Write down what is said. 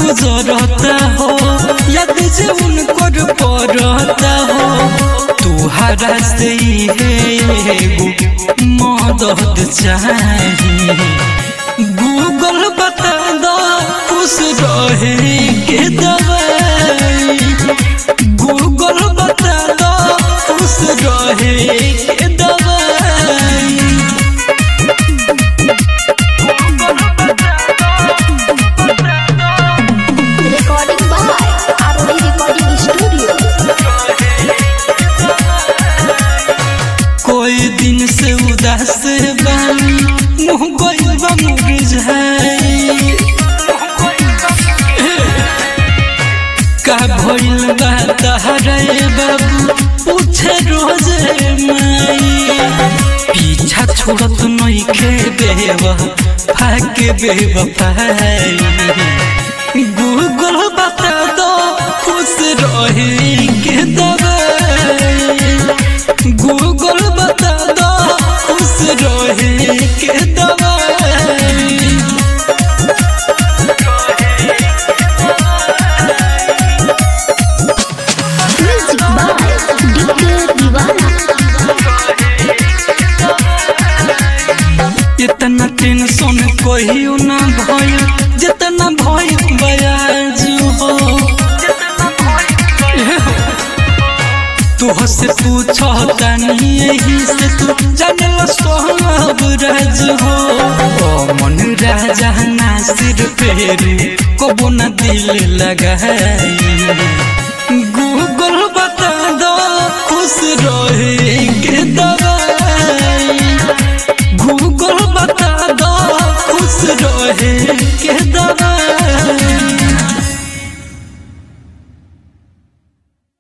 गुजरता हो याद जे उनकर पड़ता हो तुहरा से है एगो मदद चाहिए गूगल बता दो खुश रहे के दवाई गूगल बता दो खुश रहे के दवाई Recording by Arori Recording Studio. कोई दिन से उदास बानी मुँह गइल बा मुरझाई का भइल बा तहरे बाबू पूछे रोजे माई पीछा छोड़त नइखे बेवा फाके बेवफाई गूगल बता दो खुश रहे के दवाई गूगल बता दो खुश रहे के दवाई Music by DK Divana. इतना टेंशन कहियो ना भइल जितना भइल बयाज हो तोह से पूछतानी यही से तू जानल सब राज हो ओ मन राजा नासिर फेरू कबो ना दिल लगाई गूगल बता दो खुश रहे के दवा